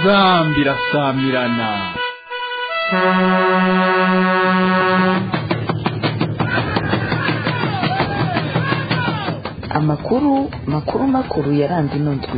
inzambi irasamirana amakuru makuru makuru yaranze ino ndwi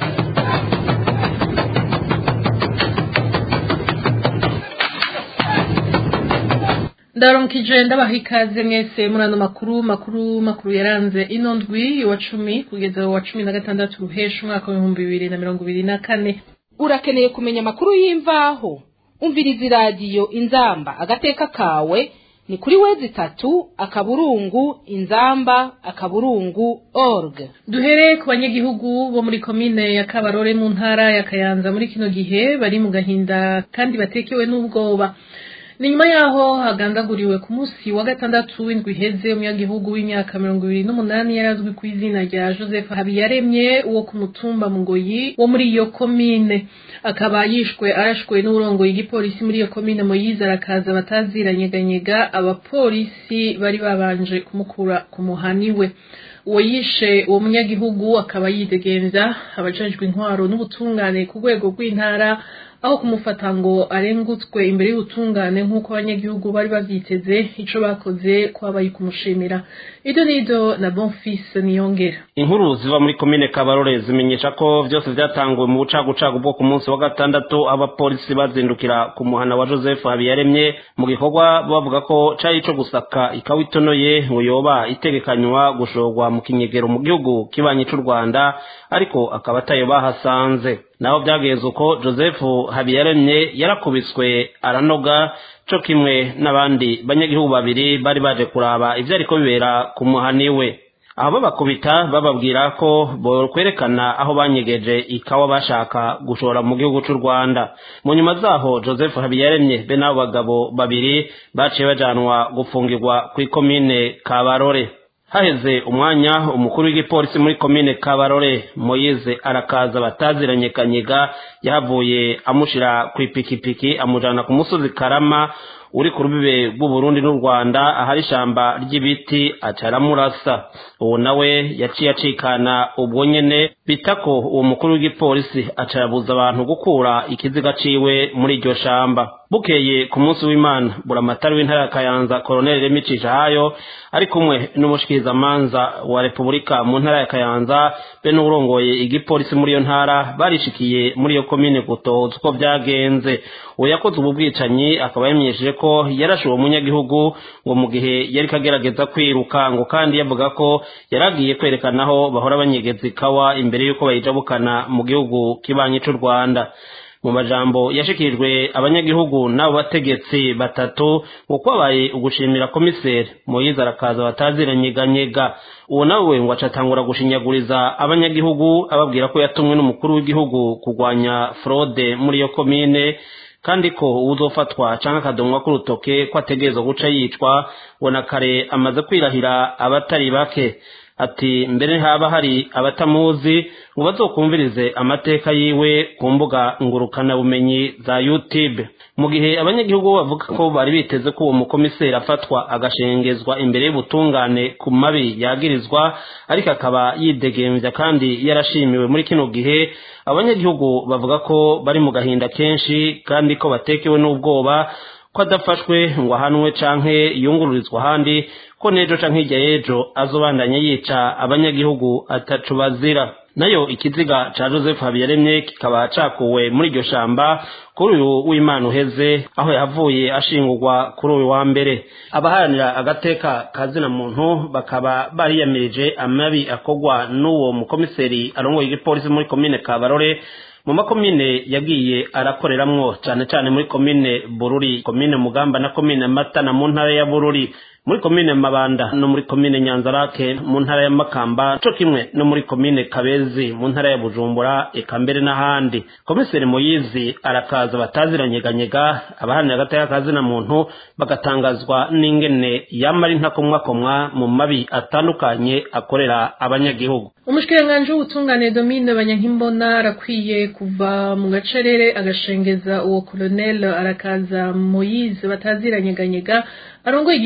ndaronkije ndabaha ikaze mwese muri ano makuru makuru makuru yaranze ino ndwi wa cumi kugeza wa cumi na gatandatu ruhesha umwaka w'ibihumbi bibiri na mirongo ibiri na kane urakeneye kumenya amakuru y'imvaho umviriza iradiyo inzamba agateka kawe ni kuri wezi itatu akaburungu inzamba akaburungu org duhere ku banyagihugu bo muri komine ya kabarore mu ntara ya kayanza muri kino gihe bari mu gahinda kandi batekewe n'ubwoba ni nyuma yaho hagandaguriwe ku munsi wa gatandatu w'indwi iheze umunyagihugu w'imyaka mirongo ibiri n'umunani yari azwi ku izina rya joseph habiyaremye wo ku mutumba mugoyi wo muri iyo komine akaba yishwe arashwe n'uburongoye igipolisi muri iyo komine moyize arakaza bataziranyeganyega abapolisi bari babanje kumukura ku muhani we uwo yishe uwo munyagihugu akaba yidegenza abajejwe intwaro n'ubutungane ku rwego rw'intara aho kumufata ngo arengutswe imbere y'ubutungane nk'uko abanyagihugu bari bavyiteze ico bakoze kwabaye kumushimira ido nido na bonfils niyongera inkuru ziva muri komine kabarore zimenyesha ko vyose vyatanguwe mu bucagucagu bwo ku munsi wa gatandatu abapolisi bazindukira ku muhana wa joseph habiyaremye mu gikorwa bavuga ko cari ico gusaka ikawa itonoye ngo yoba itegekanywa gushorwa mu kinyegero mu gihugu kibanyi c'u rwanda ariko akaba atayo bahasanze naho byageze uko joseph habiyaremye yarakubiswe aranoga co kimwe n'abandi banyagihugu babiri bari baje kuraba ivyo ariko bibera ku muhani we aho babakubita bababwira ko bokwerekana aho banyegeje ikawa bashaka gushora mu gihugu c'u rwanda mu nyuma zaho joseph habiyaremye be n'abo bagabo babiri baciye bajanwa gufungirwa kw'ikomine kabarore haheze umwanya umukuru w'igipolisi muri komine kabarore moyize arakaza bataziranye kanyiga yahavuye amushira ku ipikipiki amujana ku musozi karama uri ku rubibe rw'uburundi n'u rwanda ahari ishamba ry'ibiti aca aramurasa uwo nawe yaciye acikana ubwo nyene bita ko uwo mukuru w'igipolisi aca yabuza abantu gukura ikiziga ciwe muri iryo shamba bukeye ku munsi w'imana buramatari w'intara ya kayanza koroneli remicisha hayo ari kumwe n'umushikirizamanza wa repubulika mu ntara ya kayanza be n'urongoye igipolisi muri iyo ntara barishikiye muri iyo komine gutoza uko vyagenze uwo yakoze ubu bwicanyi akaba yamenyesheje ko yarashe uwo munyagihugu ngo mu gihe yari kagerageza kwiruka ngo kandi yavuga ko yaragiye kwerekana aho bahora banyegeza ikawa imbere y'uko bayijabukana mu gihugu kibanyi c'u rwanda mu majambo yashikirijwe abanyagihugu n'abo bategetsi batatu ngo kwabaye ugushimira komiseri moyize arakaza bataziranyeganyega uwo nawe ngo acatangura gushinyaguriza abanyagihugu ababwira ko yatumwe n'umukuru w'igihugu kurwanya fraude muri iyo komine kandi ko uwuzofatwa canke akadomwa k'urutoke ko ategerezwa guca yicwa ngo na kare amaze kwirahira abatari bake ati mbere haba hari abatamuzi ngo bazokumvirize amateka yiwe ku mbuga ngurukana bumenyi za YouTube mu gihe abanyagihugu bavuga ko bari biteze ko uwo mukomiseri afatwa agashengezwa imbere y'ubutungane ku mabi yagirizwa ariko akaba yidegemvya kandi yarashimiwe muri kino gihe abanyagihugu bavuga ko bari mu gahinda kenshi kandi ko batekewe n'ubwoba ko adafashwe ngo ahanwe canke yungururizwa ahandi ko nejo canke hirya y'ejo azobandanya yica abanyagihugu atacu bazira nayo ikiziga ca joseph habiyaremye kikaba cakuwe muri iryo shamba kuri uyu w'imana uheze aho yavuye ashingurwa kuri uyu wa mbere abaharanira agateka kazina muntu bakaba bariyamirije amabi akorwa n'uwo mukomiseri arongoye igipolisi muri komine kabarore mu makomine yagiye arakoreramwo cane cane muri komine bururi komine mugamba na komine matana mu ntara ya bururi muri komine mabanda no muri komine nyanzarake mu ntara ya makamba co kimwe no muri komine kabezi mu ntara ya bujumbura eka mbere n'ahandi komiseri moyizi arakaza bataziranyeganyega abaharanira agateka kazina muntu bagatangazwa n'ingene yamara intakomwakomwa mu mabi atandukanye akorera abanyagihugu umushikiranganji w'ubutungane domine banyankimbona arakwiye kuva mu gacerere agashengeza uwo koloneli arakaza moyize bataziranyeganyega arongoye igipolisi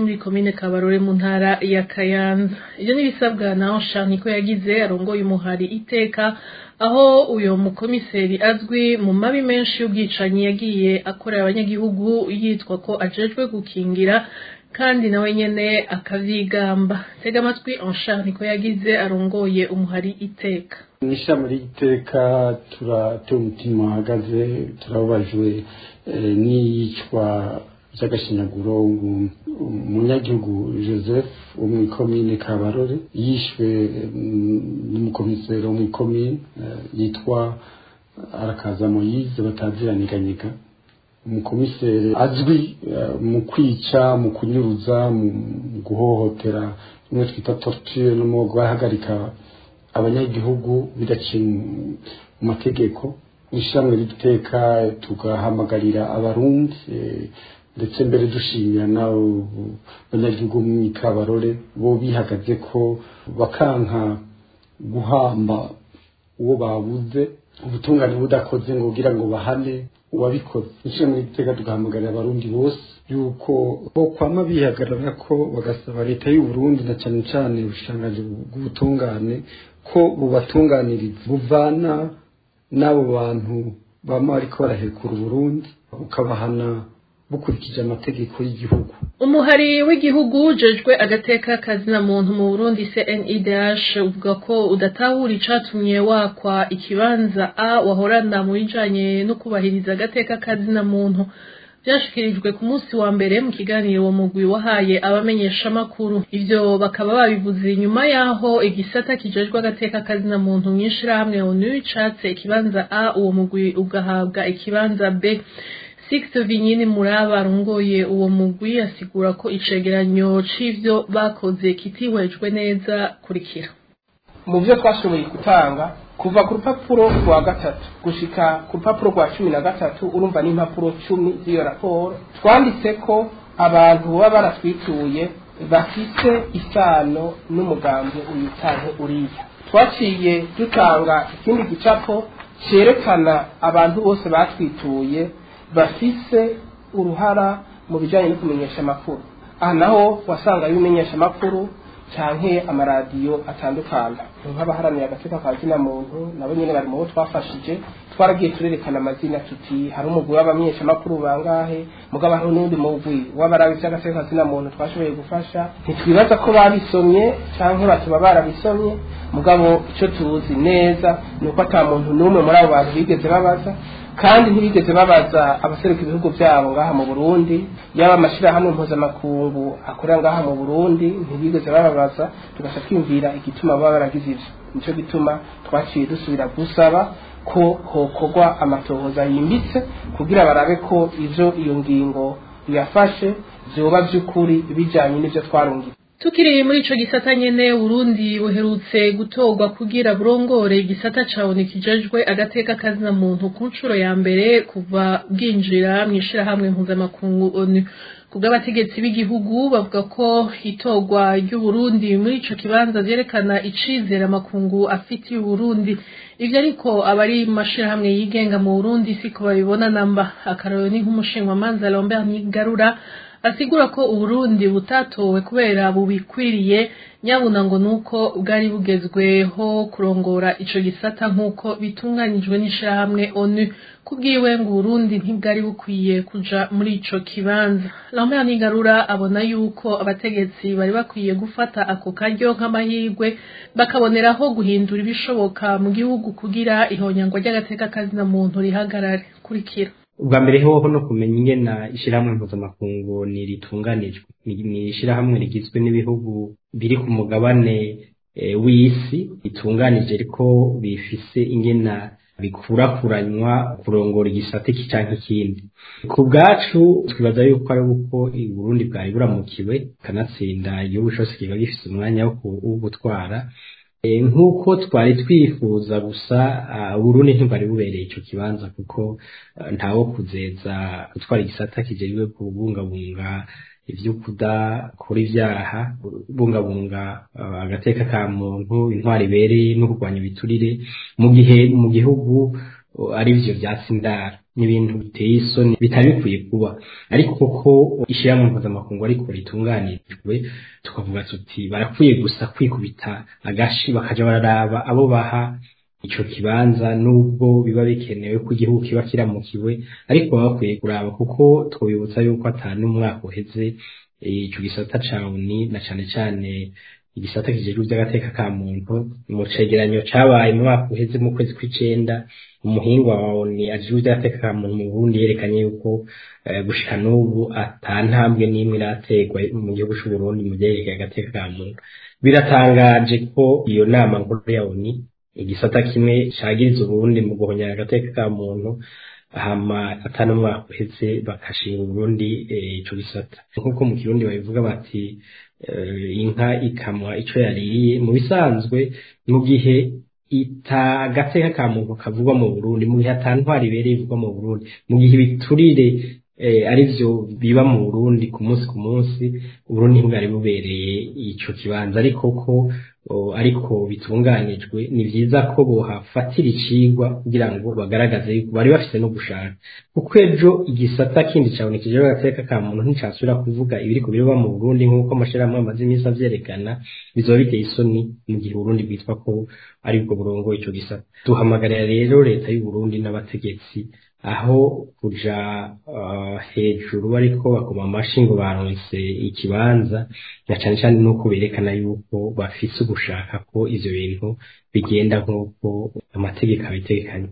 hagati muri komine kabarore mu ntara ya kayanza ibyo n'ibisabwa na anshan niko yagize arongoye umuhari iteka aho uyu mukomiseri azwi mu mabi menshi y'ubwicanyi yagiye akorera abanyagihugu yitwa ko ajejwe gukingira kandi nawe nyene akavyigamba tega amatwi anshan niko yagize arongoye umuhari iteka mw'ishami ry'iteka turatewe umutima uhagaze turababajwe n'iyicwa ry'agashinyaguro umunyagihugu joseph wo mu ikomine kabarore yishwe n'umukomiseri wo mu ikomine yitwa arakaza moyize bataziraniganyiga umukomiseri azwi mu kwica mu kunyuruza mu guhohotera rimwe twita torture no mu guhagarika abanyagihugu bidaciye mu mategeko ishyirahamwe ry'iteka tugahamagarira abarundi ndetse mbere dushimira n'abo banyagihugu mu ikabarore bo bihagaze ko bakanka guhamba uwo babuze ubutungane budakoze ngo kugira ngo bahane uwabikoze ishyirahamwe ry'iteka tugahamagarira abarundi bose yuko bo kwama bihagarara ko bagasaba leta y'u Burundi na cyane cyane ubushangaje bw'ubutungane ko bubatunganiriza buvana n'abo bantu bama bariko barahekura Burundi ukabahana bukurikije amategeko y'igihugu umuhari w'igihugu ujejwe agateka kazina muntu mu Burundi CNIDH uvuga ko udatahura icatumye wakwa ikibanza A wahorana mu bijanye no kubahiriza agateka kazina muntu byashikirijwe ku munsi wa mbere mu kiganiro uwo mugwi wahaye abamenyesha makuru ivyo bakaba babivuze nyuma yaho igisata kijejwe agateka kazina muntu mw'ishirahamwe ONU catse ikibanza A uwo mugwi ugahabwa ikibanza B Sixte Vinyini Muraba arongoye uwo mugwi asigura ko icegeranyo c'ivyo bakoze kitihwejwe neza kurikira mu byo twashoboye gutanga kuva ku rupapuro rwa gatatu gushika ku rupapuro rwa cumi na gatatu urumva n'impapuro cumi z'iyo raporo twanditse ko abantu baba baratwituye bafite isano n'umugambi uyu canke uriya twaciye dutanga ikindi gicapo cerekana abantu bose batwituye bafise uruhara mu bijanye no kumenyesha amakuru aha naho wasanga ibimenyesha amakuru canke amaradiyo atandukana nk'abaharaniye agateka ka zina muntu nabo nyene bari mu bo twafashije twaragiye turerekana amazina tuti hari umugwi w'abamenyeshamakuru bangahe mugabo hariho n'undi mugwi w'abarabi vy'agateka ka zina muntu twashoboye gufasha ntitwibaza ko babisomye canke batuba barabisomye mugabo ico tuzi neza ni uko ata muntu n'umwe muri abo bantu bigeze babaza kandi ntibigeze babaza abaseruka ibihugu byabo ngaha mu Burundi yaba amashirahamwe mpuzamakungu akorera ngaha mu Burundi ntibigeze bababaza tugasha twiyumvira igituma baba baragize ivyo nico gituma twaciye dusubira gusaba ko hokorwa amatohoza yimbitse kugira barabe ko ivyo iyo ngingo yafashe vyoba vy'ukuri bijanye n'ivyo twarungitse Tukiri muri ico gisata nyene Burundi buherutse gutorwa kugira burongore igisata cawe kijejwe agateka kazina muntu ku nshuro ya mbere kuva bwinjira mwishira hamwe mpuzamakungu ONU kubw'abategetsi b'igihugu bavuga ko itorwa ry'Uburundi muri ico kibanza vyerekana icizera amakungu afitiye Uburundi ivyo ariko abari mu mashirahamwe yigenga mu Burundi siko babibona namba akarero ni nk'umushinwamanza Lambert Nigarura asigura ko uburundi butatowe kubera bubikwiriye nyabuna ngo nuko bwari bugezweho kurongora ico gisata nk'uko bitunganijwe n'ishirahamwe onu kubwiwe ngo uburundi ntibwari bukwiye kuja muri ico kibanza lambert nigarura abona yuko abategetsi bari bakwiye gufata ako karyo nk'amahirwe bakaboneraho guhindura ibishoboka mu gihugu kugira ihonyangwa ry'agateka kazina muntu rihagarare kurikira ubwa mbere hoho no kumenya ingena ishyirahamwe mpuzamakungu ni ritunganijwe ni ishyirahamwe rigizwe n'ibihugu biri ku mugabane w'isi ritunganije ariko bifise ingena bikurakuranywa kurongora igisate iki canke ikindi ku bwacu twibaza yuko ari uko Burundi bwari buramukiwe kanatsinda igihugu cose kiba gifise umwanya wo gutwara nk'uko twari twifuza gusa Burundi ntibwari bubereye ico kibanza kuko ntawo kuzeza gutwara igisata kijejwe kubungabunga ivyo kudakora ivyaha kubungabunga agateka ka muntu intwari ibereye no kurwanya ibiturire mu gihe mu gihugu ari vyo vyatsi indara ni ibintu biteye isoni bitari bikwiye kuba ariko koko ishyirahamwe mpuzamakungu ariko ritunganirijwe tukavuga tuti barakwiye gusa kwikubita agashi bakaja bararaba abo baha ico kibanza nubwo biba bikenewe ko igihugu kiba kiramukiwe ariko baba bakwiye kuraba kuko twabibutsa yuko atanu umwaka uheze ico gisata ca uni na cane cane igisata kijejwe by'agateka ka muntu mu cegeranyo cabaye mu mwaka uheze mu kwezi kw'icenda umuhinga wa oni ajejwe iby'agateka ka muntu mu Burundi yerekanye yuko gushika n'ubu ata ntambwe n'imwe iraterwa mu gihugu c'u Burundi mu byerekeye agateka ka muntu biratangaje ko iyo nama nkuru ya oni igisata kimwe cagiriza Uburundi mu guhonyera agateka ka muntu hama atanu umwaka uheze bakashinga Uburundi ico gisata nk'uko mu kirundi babivuga bati inka ikamwa ico yariye mu bisanzwe mu gihe itagateka ka muntu kavugwa mu Burundi mu gihe atantwara ibereye ivugwa mu Burundi mu gihe ibiturire ari byo biba mu Burundi ku munsi ku munsi Burundi ntibwari bubereye ico kibanza ariko ko ariko bitunganijwe ni byiza ko bohafatira icigwa kugira ngo bagaragaze yuko bari bafite no gushaka kuko ejo igisata kindi cabonekeje agateka ka muntu nticasubira kuvuga ibiri ku biba mu Burundi nk'uko amashirahamwe amaze iminsi avyerekana bizoba biteye isoni mu gihe Burundi bwitwa ko ari bwo burongo ico gisata duhamagarira rero leta y'u Burundi n'abategetsi aho kuja uh, hejuru ariko bakoma amashi ngo baronse ikibanza na cane cane nuko berekana yuko bafise ugushaka ko ivyo bintu bigenda nk'uko amategeko abitegekanye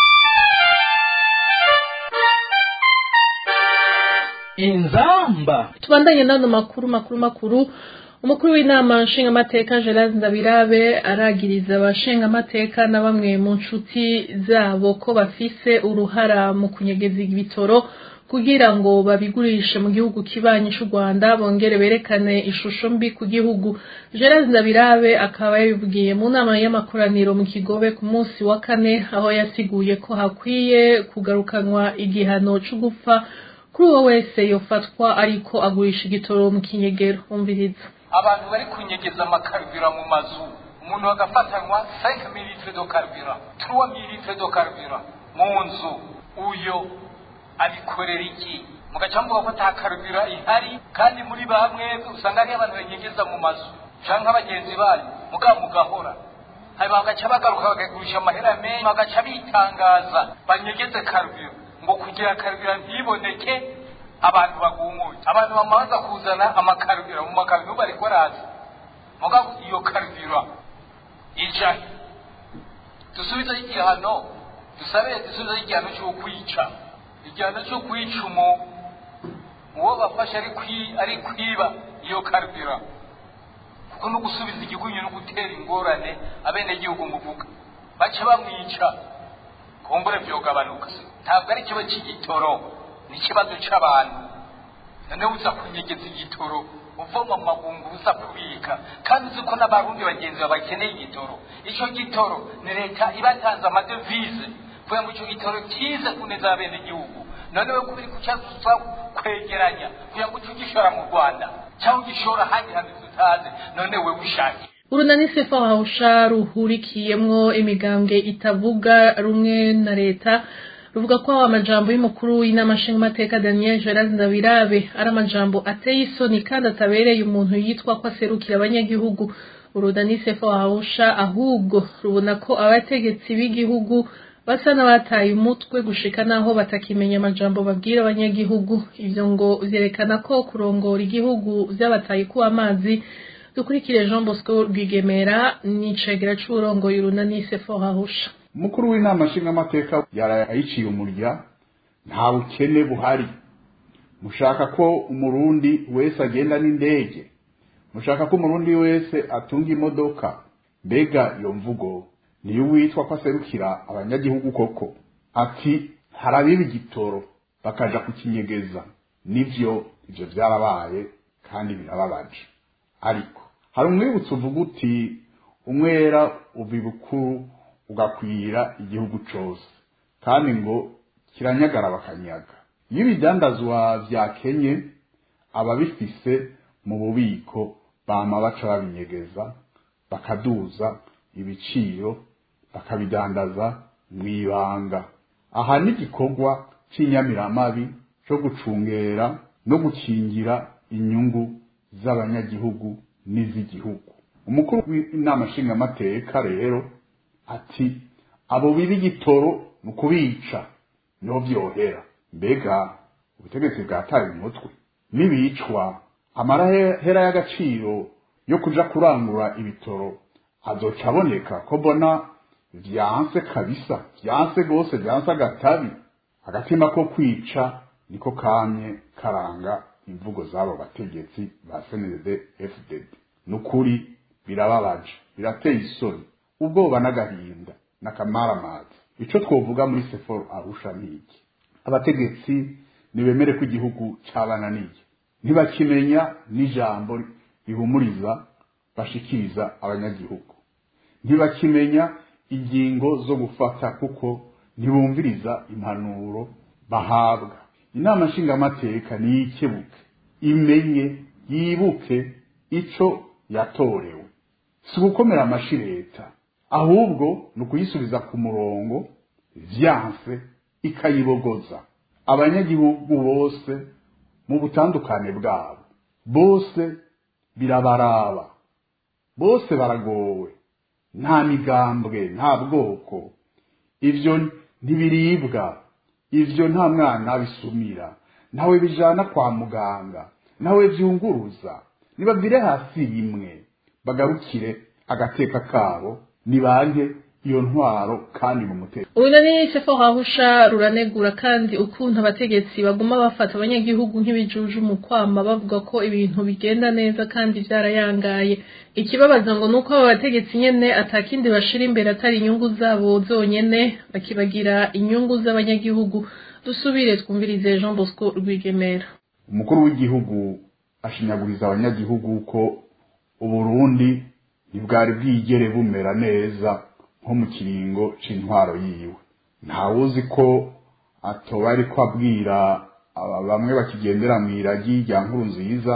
inzamba tubandanye n'ano makuru makuru makuru umukuru w'inama nshingamateka gerard ndabirabe aragiriza abashingamateka na bamwe mu nshuti zabo ko bafise uruhara mu kunyegeza ibitoro kugira ngo babigurishe mu gihugu kibanyi c'u rwanda bongere berekane ishusho mbi ku gihugu gerard ndabirabe akaba yabibwiye mu nama y'amakoraniro mu kigobe ku munsi wa kane aho yasiguye ko hakwiye kugarukanwa igihano co gupfa kuri uwo wese yofatwa ariko agurisha igitoro mu kinyegero umviriza abantu bari kunyegeza amakarubira mu mazu umuntu agafatanywa 5 mililitre do karubira 3 mililitre do karubira mu nzu uyo abikorera iki mugacamuka ko ata karubira ihari kandi muri bamwe usanga ari abantu banyegeza mu mazu canke abagenzi banyu mugabo mugahora hanyuma bagaca bagaruka bakagurisha amahera menshi bagaca bitangaza banyegeze karubira ngo kugira karubira ntiboneke abantu bagumuye abantu bamaze kuzana amakarubira mu makarubira bariko baraza mugabo iyo karubira ija dusubize igihano dusabe dusubize igihano cyo kwica igihano cyo kwica umu uwo bafashe ari kwi ari kwiba iyo karubira kuko no gusubiza igigunyu no gutera ingorane abene gihugu muvuga baca bamwica kumbure vyogabanuka ntabwo ari ikibazo cy'igitoro ni ikibazo c'abantu noneho uza kunyegeza igitoro uvoma mu magungu uza kubika kandi uzi ko n'abarundi bagenzi bawe bakeneye igitoro ico gitoro ni leta ibatanze amadevize kugira ngo ico gitoro kize kuneza abene gihugu none we kubiri kucaza kwegeranya kugira ngo uce ugishora mu rwanda cyangwa ugishora ahandi hantu tutazi none we wishake urunani sefa wahusha ruhurikiyemwo imigambwe itavuga rumwe na leta ruvuga ko amajambo y'umukuru w'inama nshingamateka daniel gerard ndabirabe ari amajambo ateye isoni kandi atabereye umuntu yitwa ko aserukira abanyagihugu urunani sefa wahusha ahubwo rubona ko abategetsi b'igihugu basa n'abataye umutwe gushika naho batakimenya amajambo babwira abanyagihugu ivyo ngo vyerekana ko kurongora igihugu vyabataye kuba amazi dukurikire jean bosco rwigemera n'icegera c'uburongoye urunani sefa wahusha umukuru w'inama nshingamateka yarayiciye umurya nta bukene buhari mushaka ko umurundi wese agenda n'indege mushaka ko umurundi wese atunga imodoka mbega iyo mvugo niyo witwa ko aserukira abanyagihugu koko ati harabiba igitoro bakaja kukinyegeza nivyo ivyo vyarabaye kandi birababaje ariko hari umwibutso uvuga uti umwera uva ibukuru ugakwira igihugu cose kandi ngo kiranyagara bakanyaga iyo ibidandazwa vyakenye ababifise mu bubiko bama baca babinyegeza bakaduza ibiciro bakabidandaza mw'ibanga aha ni igikorwa cy'inyamiramabi cyo gucungera no gukingira inyungu z'abanyagihugu n'iz'igihugu umukuru w'inama nshingamateka rero ati abo biba igitoro ni ukubica niho byohera mbega ubutegetsi bwataye umutwe n'ibicwa amarahera y'agaciro yo kuja kurangura ibitoro azoca aboneka ko mbona vyanse kabisa vyanse rwose vyanse agatabi agatima ko kwica niko kamye karanga imvugo z'abo bategetsi ba sndd fdd ni ukuri birababaje birateye isoni ubwoba n'agahinda n'akamaramazi ico twovuga muri seforo arusha niki abategetsi nibemere ko igihugu cabananiye ntibakimenya n'ijambo rihumuriza bashikiriza abanyagihugu ntibakimenya ingingo zo gufata kuko ntibumviriza impanuro bahabwa inama nshingamateka niyikebuke imenye yibuke ico yatorewe si ugukomera amashi leta ahubwo ni ukuyisubiza ku murongo vyanse ikayibogoza abanyagihugu bose mu butandukane bwabo bose birabaraba bose baragowe nta migambwe nta bwoko ivyo ntibiribwa ivyo nta mwana bisumira ntawe bijana kwa muganga ntawe vyunguruza nibavire hasi rimwe bagarukire agateka kabo nibanke iyo ntwaro kandi mu mutekano ubu ni sefo hahusha ruranegura kandi ukuntu abategetsi baguma bafata abanyagihugu nk'ibijuju mu kwama bavuga ko ibintu bigenda neza kandi byarayangaye ikibabaza ngo nuko abo bategetsi nyene atakindi bashira imbere atari inyungu zabo zonyene bakibagira inyungu z'abanyagihugu dusubire twumvirize Jean Bosco Rwigemera umukuru w'igihugu ashinyaguriza abanyagihugu ko uburundi ntibwari bwigere bumera neza nko mu kiringo c'intwaro yiwe ntawuzi ko atoba ariko abwira bamwe bakigendera mu iragi rya nkuru nziza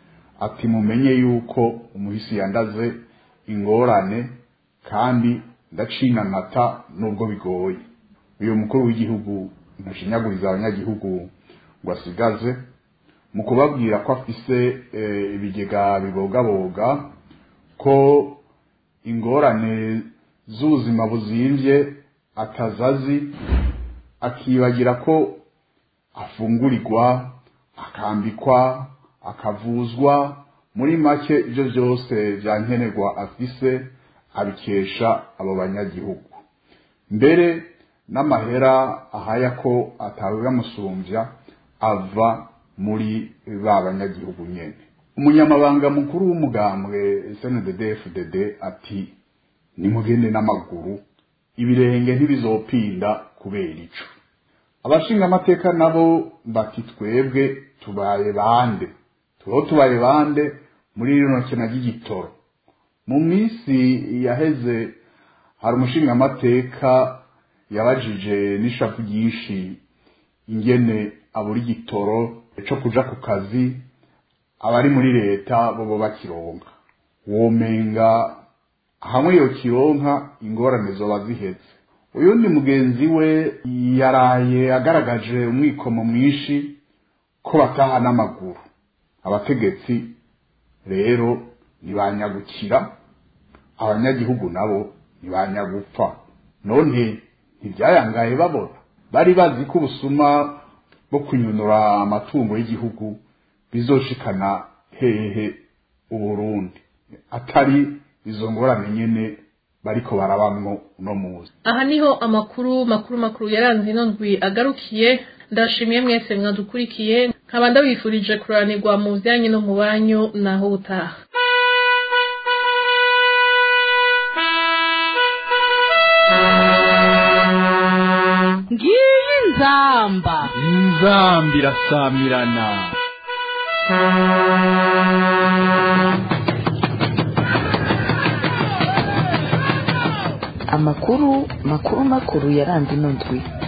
ati mumenye yuko umuhisi yandaze ingorane kandi ndacina amata nubwo bigoye uyu mukuru w'igihugu ntashinyaguriza abanyagihugu ngo asigaze mu kubabwira ko afise ibigega bibogaboga ko ingorane z'ubuzima buzimvye atazazi akibagira ko afungurirwa akambikwa akavuzwa muri make ibyo byose byankenerwa afise abikesha abo banyagihugu mbere n'amahera ahaya ko atawe bamusumbya ava muri ba banyagihugu nyene umunyamabanga mukuru w'umugambwe snddfdd ati nimugende n'amaguru ibirenge ntibizopinda kubera ico abashinga amateka nabo bati twebwe tubaye bande tubaho tubaye bande muri rino kena ry'igitoro mu minsi yaheze hari umushinga amateka yabajije n'ishavu ryinshi ingene abura igitoro co kuja ku kazi abari muri leta bobo bakironka womenga hamwe yo kironka ingorane zoba ziheze uyundi mugenzi we yaraye agaragaje umwikomo mwinshi ko bataha n'amaguru abategetsi rero ntibanyagukira abanyagihugu nabo ntibanyagupfa none ntibyayangaye babona bari bazi ko ubusuma bwo kunyunura amatungo y'igihugu bizoshikana hehe uburundi atari izo ngorane nyene bariko barabamwo uno muzi aha niho amakuru makuru makuru yaranze ino ndwi agarukiye ndashimiye mwese mwadukurikiye nkaba ndabifurije kuranirwa mu byanyu no mu banyu naho ubutaha ngiyi nzamba inzambi irasamirana amakuru makuru makuru yaranze ino ndwi